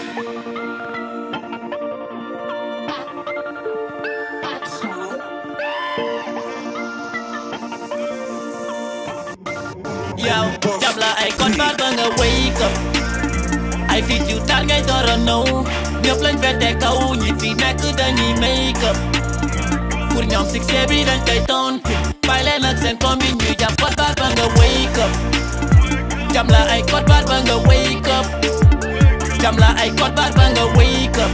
yow jàpp la ay code barre ba nga wake up ay fit yu tar ngay door a ñëw ñëpp lañ fete kaw ñi fi nekk dañuy make up pour ñoom succès bi dañ koy tontu bàyyi leen ak seen combi ñuy jàpp code barre ba nga wake up jàpp la ay code barre ba nga wake up jàpp la ay code barre ba nga wake up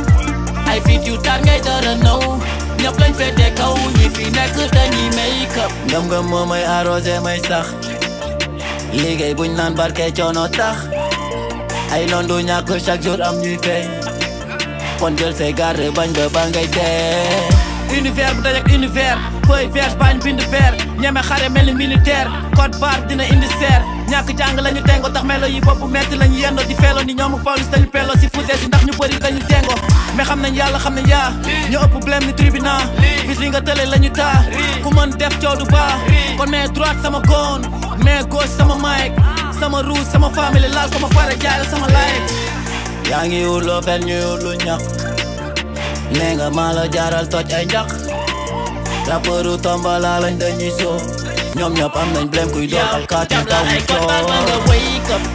ay fit yu tar ngay door a ñëw ñëpp lañ fete kaw ñi fi nekk dañuy make up ngëm-ngëm moo may arrosé may sax liggéey buñ naan barke coono tax ay noon du ñàkk chaque jour am ñuy feeñ kon jël say garde bañ ba ba ngay dee univers bu dajak univers feuille vierge bañ bind vert ñeme xare mel ni militaire code barre dina indi seer ñàkk jàng lañu tengo tax melo yi bopp metti lañu yendo di feelo ni ñoomu police dañu pelo si fute si ndax ñu bëri dañu tengo mais xam nañ yàlla xam nañ yaa ñu ëpp blème ni tribunal bis li nga tële lañu taa ku mën def coow du baax kon mais droite sama goon mais gauche sama mic sama rouge sama famille laal ko ma pare jaay la sama life yaa ngi wut loo fen ñu wut lu ñaq nee nga maa la jaaral toj ay njaq rappeuru tombala lañ dañuy soo ñoom ñëpp am nañ blème kuy doxal kaati taw mu coow wake up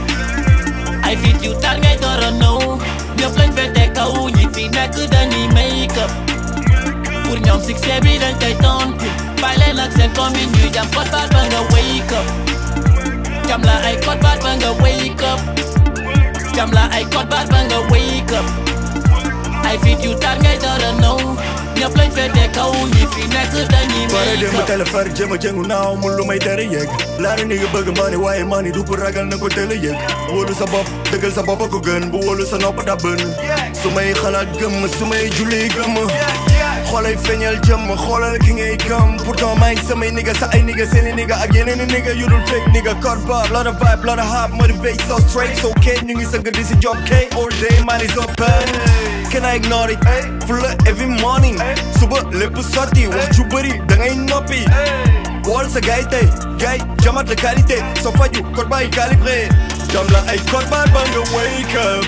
ay fit yu tar ngay door a ñëw ñëpp lañ fete kaw ñi fi nekk dañuy make up pour ñoom succès bi dañ koy tontu bàyyi leen ak seen combi ñuy jam code barre ba nga wake up jam la ay code barre ba nga wake up jam la ay code barre ba nga wake up ay fit yu tar ngay door a ñëw ñëpp lañ fete kaw ñi fi nekk dañuy Pare make démb up téléphone jéem a jëngu naaw mu lu may tere yëg laara ni nga bëgg mani waaye mani du ko ragal na ko teel a yëg wóolu sa bopp dëggal sa bopp a ko gën bu wóolu sa nopp da bën su may xalaat gëmm su may julli gëmm xoolay feeñal jëmm xoolal ki ngay gëm pourtant maa ngi samay nigga sa ay nigga seeni nigga ak yeneen i nigga yu dul fake nigga code bar lot of vibe lot of hype motivate so straight so okay ñu ngi sëgg di si job kay all day man is open can I ignore it full every morning suba lépp sotti wax ju bëri da ngay noppi wol sa gay tey gay jamat la qualité soo faju code bar yi calibré jam la ay code bar ba nga wake up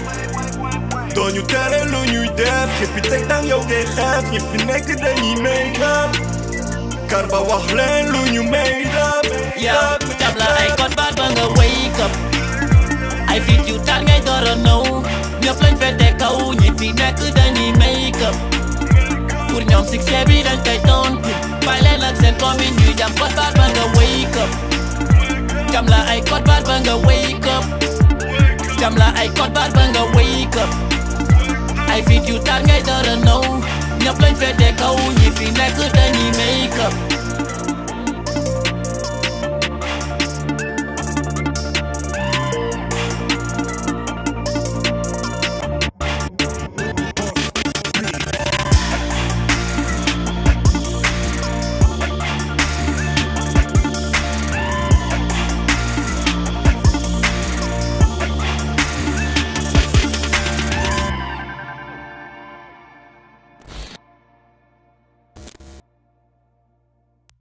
doo ñu tere lu ñuy def xippi teg tàng yow ngay xeef ñi fi nekk dañuy make up kar ba wax leen lu ñu made up yow jam la ay code barre ba nga wake up ay fit yu tar ngay door a ñëw ñëpp lañ fete kaw ñi fi nekk dañuy make up pour ñoom succès bi dañ koy tontu bàyyi leen ak seen combi ñuy jam code barre ba nga wake up jam la ay code barre ba nga wake up jam la ay code barre ba nga wake up ay fit yu tar ngay door a ñëw ñëpp lañ fete kaw ñi fi nekk